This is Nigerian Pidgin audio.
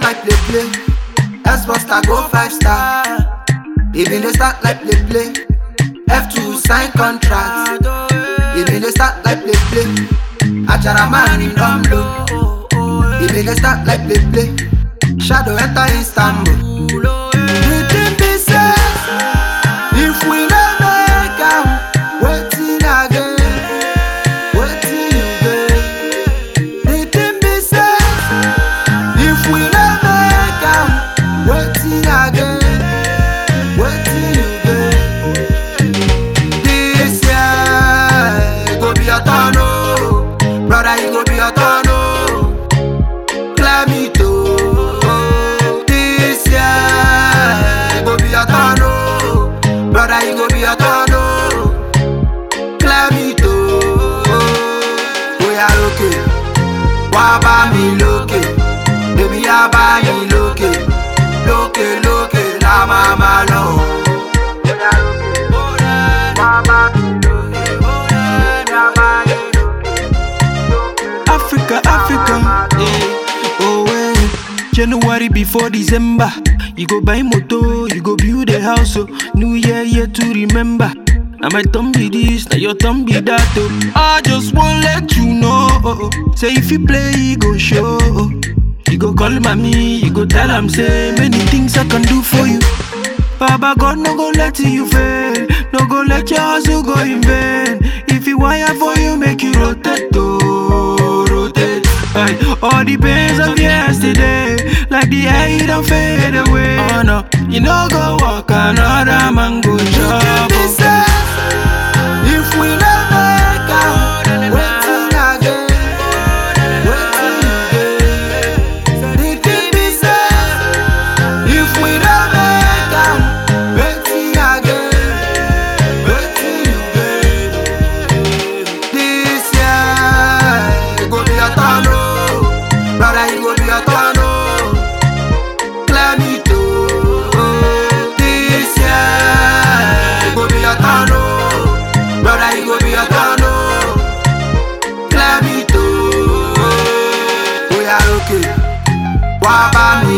like play play. S Buster go five star. Even they start like play play. F2 sign contract. Even they start like play play. Achara man in dumb low. Even they start like play play. Shadow enter Istanbul. The thing be say, if we no make am, wetin again? Wetin you get? The thing be say, if we no make am, wetin again? Wetin you get? This year go be your turn, oh, brother, e go be your turn, oh. Climb it, oh. This year go be your turn, oh, brother, e go be your turn, oh. Climb it, oh. Bóyá lókè, wá bá mi lókè, èmi á bá yín lókè, lókè lókè la máa máa lọ. Bóyá lókè, wá bá mi lókè, èmi á bá yín lókè. Africa, Africa. Yeah. Oh, well. January before December. You go buy moto, you go build a house. Oh. New year, year to remember. Now my thumb be this, now your thumb be that. Oh. I just wanna let you know. Oh, oh. Say if you play, you go show. Oh. You go call mommy, you go tell am say many things I can do for you. Baba God no go let you fail, no go let your hustle go in vain. If you wire for you, make you rotate, oh, rotate. Aye, all the pains of yesterday, like the air you don't fade away. Oh no, you no go walk another man go job. Be say, If we no make am, wetin again? Wetin you get? The thing be say, if we no make am, wetin again? Wetin you get? This year go be your turn, oh, brother, e go be your turn, oh. Climb it, oh. This year go be your turn, oh. Brother, it go be your turn, oh. Climb it, oh. Bóyá lókè, wá bá mi